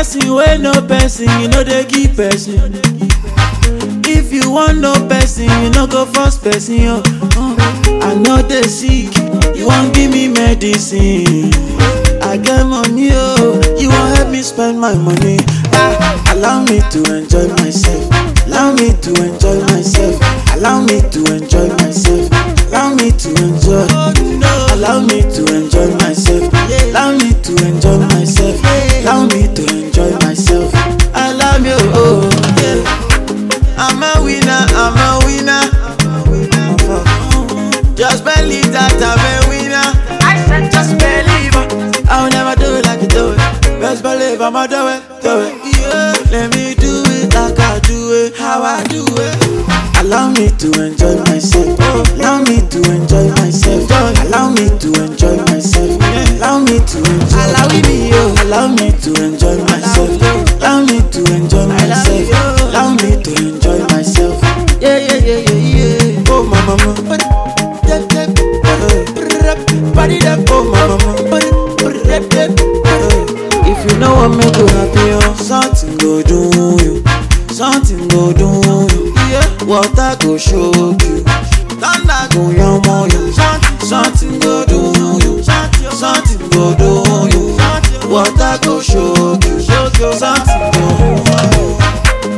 person wey no person you no dey give person if you wan know person you no go force person oh oh. i no dey sick you wan give me medicine i get money oh you wan help me spend my money ah allow me to enjoy myself allow me to enjoy myself allow me to enjoy myself allow me to enjoy allow me to enjoy myself allow me to enjoy myself allow me to enjoy myself allow me oh yeah i'm a winner i'm a winner just believe that i'm a winner just believe it. i'll never do it like you do it best believe i'ma do it do it yeah let me do it like i do it how i do it allow me to enjoy myself allow me to enjoy myself allow me to enjoy myself allow me to enjoy allow me oh allow me to enjoy myself allow me to enjoy myself allow me to enjoy myself yeah yeah yeah yeah yeah oh my mama body that oh my mama if you know what make you happy oh something go do you something go do you yeah water go shock you thunder go yanmo you something go do you something go do you water go shock you something go do you.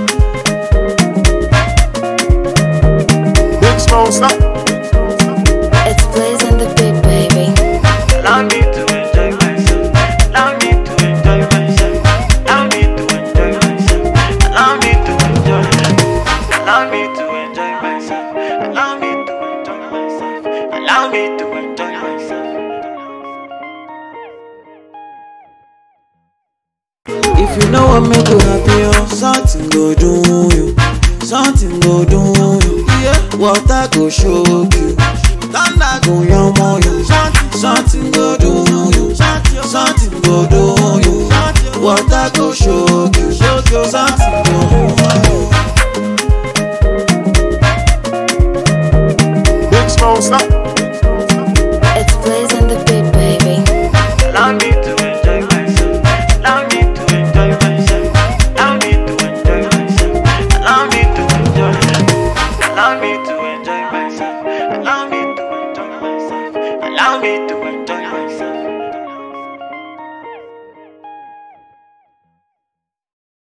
Big Smoke, stop. It's Blaze and the Big Baby. Allow me to enjoy myself. Allow me to enjoy myself. Allow me to enjoy myself. Allow me to enjoy. Allow me to enjoy myself. Allow me to enjoy myself. Allow me to enjoy myself. If you know what make you happy, oh, something go do you, something go do you. Yeah, water go shock you, thunder go yanmo you, something go do you, something go do you. Water go shock you, something go do you. Big Smoke, stop.